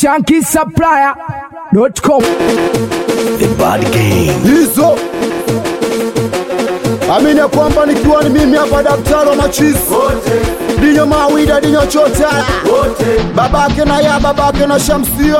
shankisupplier.com The Bad Gang. hizo amini ya kwamba nikiwa ni mimi hapa daktari wa machizi dinyo mawida dinyo chotara babake na ya babake na shamsia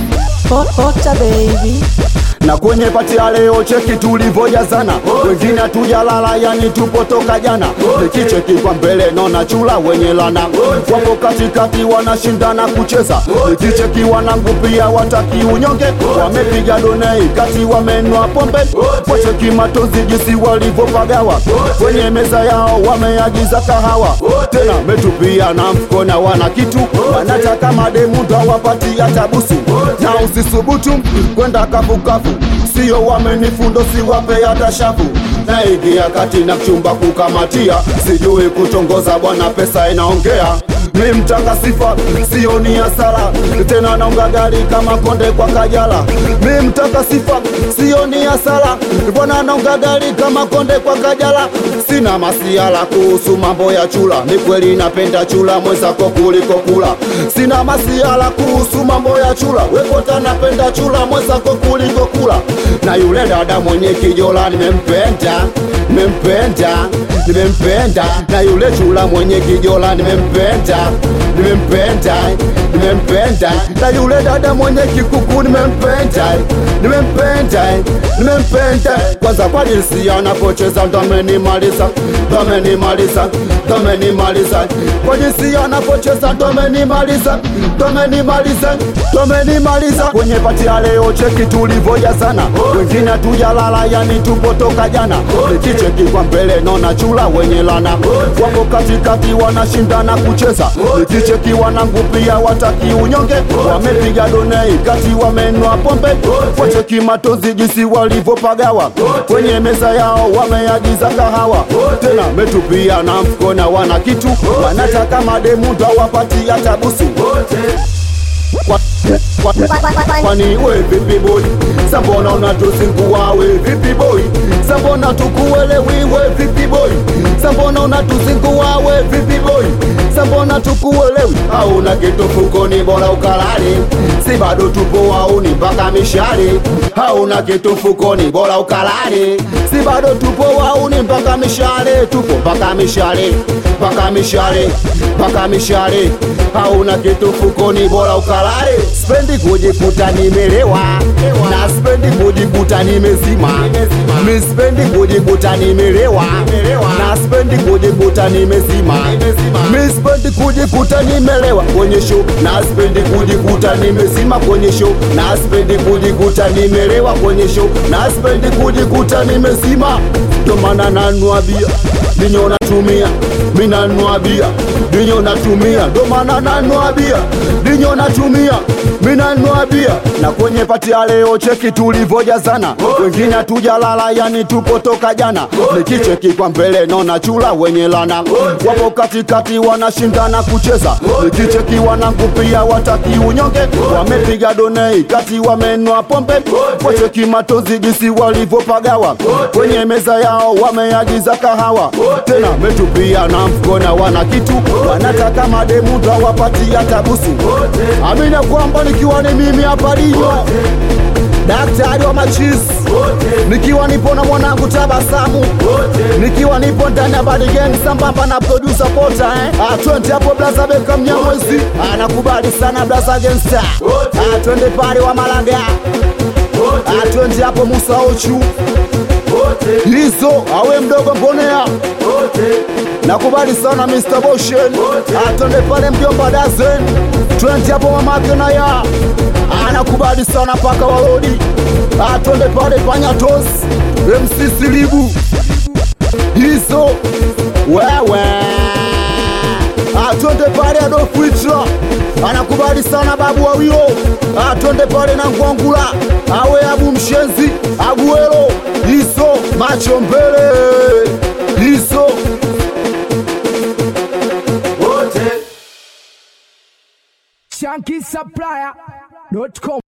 Hota baby. na kwenye pati ya leo cheki tulivyojazana wengine hatujalala yani tupo toka jana nikicheki kwa mbele naona chula wenye lana wapo katikati wanashindana kucheza nikicheki wanangu pia wataki unyonge wamepiga donei kati wamenwa pombe wacheki matozi jinsi walivyopagawa kwenye meza yao wameagiza kahawa tena metupia na mfuko na wana kitu wanataka mademu ndo wapati hata busu na usisubutu kwenda kafukafu sio wamenifundo siwape hata shafu naingia kati na chumba kukamatia sijui kutongoza bwana pesa inaongea mi mtaka sifa sio ni hasara tena naunga gari kama konde kwa kajala mi mtaka sifa sio ni hasara bwana naunga gari kama konde kwa kajala sina masiala kuhusu mambo ya chula ni kweli napenda chula mwenzako kuliko kula sina masiala kuhusu mambo ya chula wekota napenda chula mwenzako kuliko kula na yule dada mwenye kijola nimempenda nimempenda nimempenda na yule chula mwenye kijola nimempenda nimempenda nimempenda na yule dada mwenye kikuku nimempenda nimempenda nimempenda kwanza kwa jinsi anapocheza ndo amenimaliza ndo amenimaliza ndo amenimaliza kwa jinsi anapocheza ndo amenimaliza ndo amenimaliza ndo amenimaliza kwenye pati ya leo cheki tulivyojazana wengine hatujalala yani tupo toka jana nikicheki kwa mbele naona chula wenye lana wako katikati wanashindana kucheza nikicheki wanangu pia wataki unyonge wamepiga donei kati wamenwa pombe wacheki matozi jinsi walivyopagawa kwenye meza yao wameagiza kahawa tena metupia na mfuko na wana kitu wanataka mademu ndo wapati hata busu Kwa- kwa- kwani we vipi boy sambona unatuzingua we vipi boy sambona tukuelewi we vipi boy sambona unatuzingua we vipi boy sambona tukuelewi hauna kitu fukoni bora ukalale si bado tupo auni mpaka mishale hauna kitu fukoni bora ukalale si bado tupo auni mpaka mishale tupo mpaka mishale mpaka mishale mpaka mishale hauna kitu fukoni bora ukalale spendi kujikuta nimelewa na spendi kujikuta nimezima mi spendi kujikuta nimelewa na spendi kujikuta nimezima mi spendi kujikuta nimelewa kwenye show na spendi kujikuta nimezima kwenye show na spendi kujikuta nimelewa kwenye show na spendi kujikuta nimezima ndo maana nanua bia ninyo natumia mi nanua bia ninyo natumia ndo maana nanua bia ninyo natumia mi nanua bia na kwenye pati ya leo cheki tulivyojazana wengine hatujalala yani tupo toka jana nikicheki kwa mbele naona chula wenye lana wapo katikati wanashindana kucheza nikicheki wanangu pia wataki unyonge wamepiga donei kati wamenwa pombe wacheki matozi jinsi walivyopagawa kwenye meza yao wameagiza kahawa tena metupia na mfuko na wana kitu wanataka mademu ndo wapati hata busu amina kwamba nikiwa ni mimi hapa Dinyo daktari wa machizi nikiwa nipo na mwanangu tabasamu nikiwa nipo ndani ya Bad Gang sambamba na producer Pota eh? Ah, twende hapo blaza Beka Mnyamwezi anakubali sana blaza Gangsta ah, twende pale wa Malaga ah, twende hapo Musa Ochu hizo awe mdogo mponea nakubali sana Mr. Boshen atende pale mjomba Dazen twende hapo mamake na ya anakubali sana paka walodi atende pale panyatos MC Silibu hizo wewe atwende pale Adolf Hitler anakubali sana babu wawio atwende pale na Ngwangula awe abu mshenzi aguero hizo macho mbele hizo shankisupplier.com